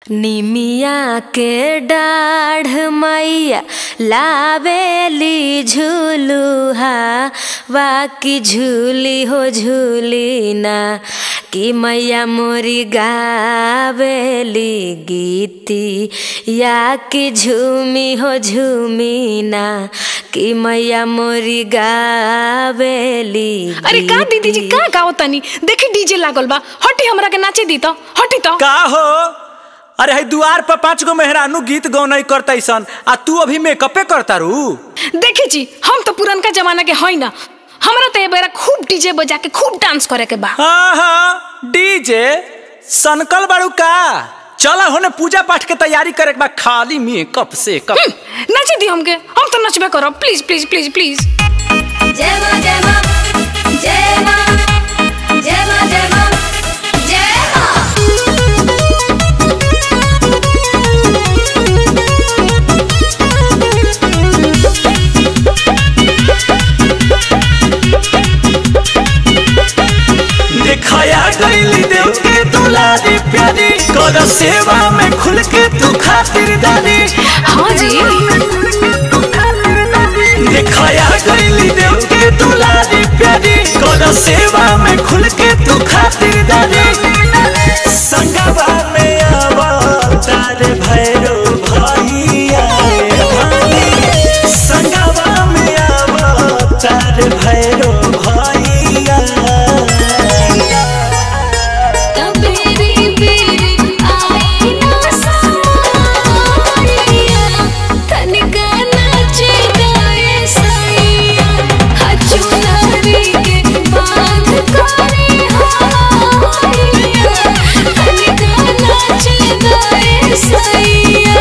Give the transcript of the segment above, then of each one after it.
निमिया के डाढ़ मैया लावेली झूलुहा वाकी झूली हो झूली ना कि मैया मोरी गावेली गीती या कि झूमी हो झूमी ना कि मैया मोरी गावेली अरे का दीदी जी का गाओ तनी देखी डीजे लागल बा हटी हमरा के नाचे दी तो हटी तो का हो अरे है दुआर पर पांच गो मेहरानू गीत गौनई करता सन आ तू अभी मेकअपे करता रू देखी जी हम तो पुरनका जमाना के हई ना हमरा तो ए बेरा खूब डीजे बजा के खूब डांस करे के बा हाँ हाँ डीजे सनकल बाड़ू का चला होने पूजा पाठ के तैयारी करे के बा खाली मेकअप से कप हम्म, नाचे दी हमके हम तो नचबे करब प्लीज प्लीज प्लीज प्लीज जय मां जय मां जय मां जय मां जय मां जय मां दिखाया गईली देव के दुलारी प्यारी कर सेवा में खुल के तू खातिरदारी हाँ जी दिखाया गईली देव के दुलारी प्यारी कर सेवा में खुल के तू खातिरदारी संगवा में आवा तारे भैरो भैया संगवा में आवा तारे भैरो भैया तबेरी बेरी आई ना सारिया तनिका नाचे गाए सैया हचुनारी के बांध करे हारिया तनिका नाचे गाए सैया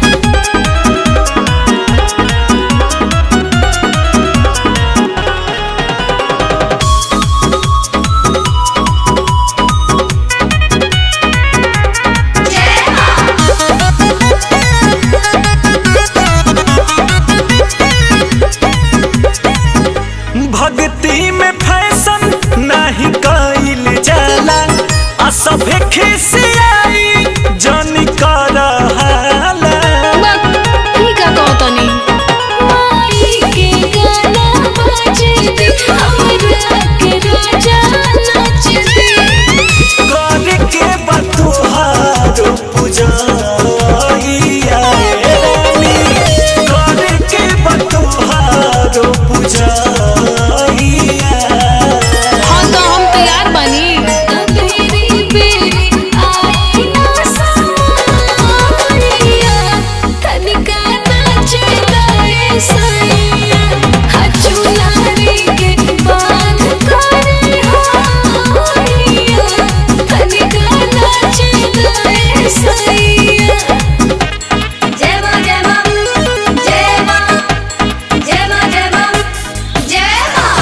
भक्ति में फैशन नहीं कइल जाला आ सभे खिसियाई जनी कर हाला ई का गाओ तनी माई के गाना बजे दे हमरा के राजा नाच दे कर के बतुहार पूजाइया रानी कर के बतुहार पूजाइया हाँ तो हम तैयार बनी तबेरी बेरी आई ना सारिया तनिका नाचे गाए सैया हचुनारी के बांध करे हारिया तनिका नाचे गाए सैया जय मां जय मां जय मां जय मां जय मां जय मां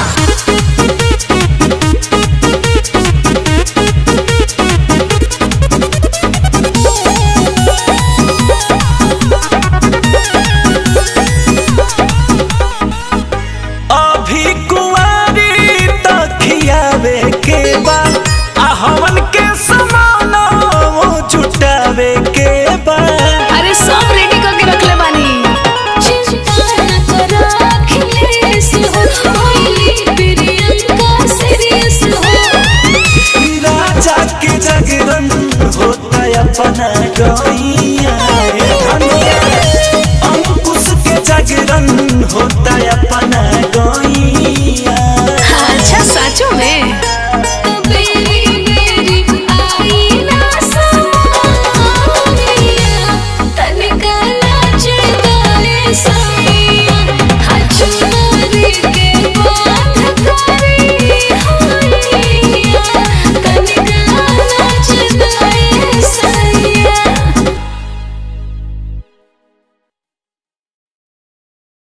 अभी कुंवारी तखियावे के बा आ हमन के समान जुटावे के बा अरे सब रेडी करके रख ले बानी चिंता न करो अखिलेश हो कोई प्रियंका सीरियस हो राजा के जागरण होता अपना गई